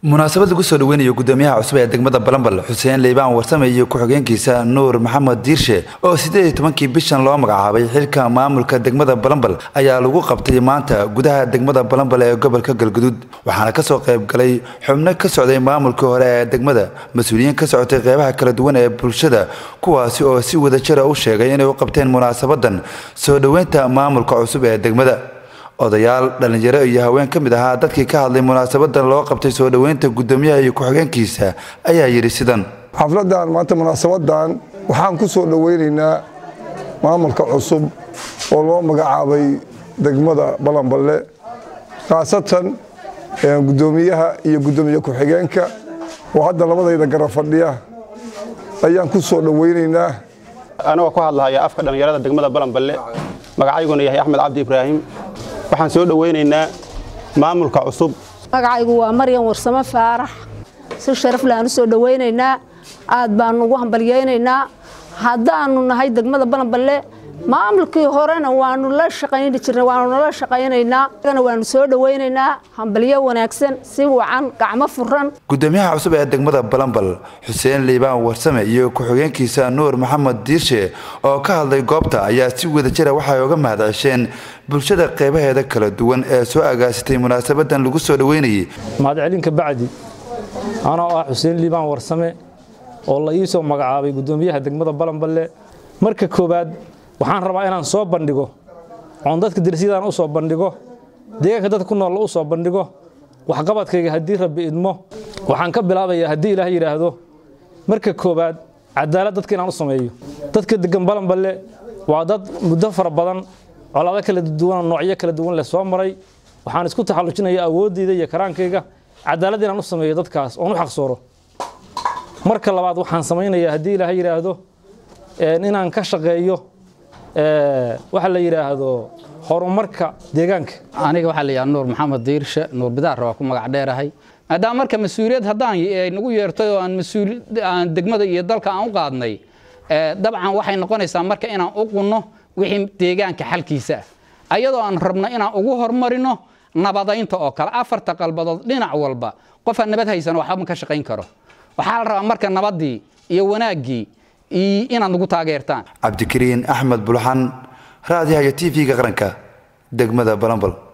munaasabad lagu soo dhaweynayo gudoomiyaha cusub ee degmada balambal xuseen liibaan warsame iyo ku-xigeenkiisa nuur maxamed diirshe oo siddeed iyo tobankii bishan loo magacaabay xilka maamulka degmada balambal ayaa lagu qabtay maanta gudaha degmada balambal ee gobolka galguduud waxaana kasoo qayb galay xubno ka socday maamulkii hore ee degmada mas-uuliyiin ka socotay qeybaha kala duwan ee bulshada kuwaasi oo si wadajira u sheegay inay u qabteen munaasabadan soo dhoweynta maamulka cusub ee degmada odayaal dhallinyaro iyo haween ka mid ahaa dadkii ka hadlay munaasabadan loo qabtay soo dhoweynta gudoomiyaha iyo ku-xigeenkiisa ayaa yidhi sidan xafladan maanta munaasabadan waxaan ku soo dhoweynaynaa maamulka cusub oo loo magacaabay degmada balanballe khaasatan gudoomiyaha iyo gudoomiye ku-xigeenka oo hadda labadayda gara fadhiya ayaan ku soo dhoweynaynaa anagoo ku hadlahaya afka dhallinyarada degmada balanballe magacayguna yahay axmed cabdi ibraahim waxaan soo dhoweynaynaa maamulka cusub magacaygu waa maryan warsamo faarax si sharaf laaan u soo dhoweynaynaa aad baanu ugu hambalyaynaynaa haddaanu nahay degmada balanballe maamulkii horena waanu la shaqayni jirnay waanu nala shaqaynaynaa agana waanu soo dhoweynaynaa hambalyo wanaagsan si wacan gacmo furan gudoomiyaha cusub ee degmada balambal xuseen liibaan warsame iyo ku-xigeenkiisa nuur maxamed diirshe oo ka hadlay goobta ayaa si wadajira waxay uga mahadcesheen bulshada qeybaheeda kala duwan ee soo agaasitay munaasabadan lagu soo dhoweynayay mahadcelinka bacdi anoo ah xuseen liibaan warsame oo la ii soo magacaabay gudoomiyaha degmada balanballe marka koowaad waxaan rabaa inaan soo bandhigo oon dadka dersyadaan u soo bandhigo deegaanka dadka ku nool u soo bandhigo waxqabadkayga haddii rabbi idmo waxaan ka bilaabayaa haddii ilaah yidhaahdo marka koowaad cadaalad dadka inaan u sameeyo dadka degan balanballe waa dad muddo fara badan colaado kala duwan noocyo kala duwan leh soo maray waxaan isku taxallujinaya awooddayda iyo karaankayga cadaalad inaan u sameeyo dadkaas oon u xaqsooro marka labaad waxaan samaynayaa haddii ilaah yidhaahdo inaan ka shaqeeyo waxa la yidhaahdo horumarka deegaanka aniga waxaa la yidhaha nuur maxamed diirshe nuur bidaarra waa ku magac dheerahay maadaama marka mas-uuliyad haddaan nagu yeertay oo aan mas-uul aan degmada iyo dalka aan u qaadnay dabcan waxay noqonaysaa marka inaan u qunno wixii deegaanka xalkiisa ah ayadoo aan rabno inaan ugu horumarino nabadaynta oo kale afarta qalbadood dhinac walba qofaan nabad haysan waxba ma ka shaqayn karo waxaa la rabaa marka nabaddii iyo wanaaggii inaad nagu taageertaan cabdikariin axmed bulxan raadiyaha iyo t v-ga qaranka degmada balambal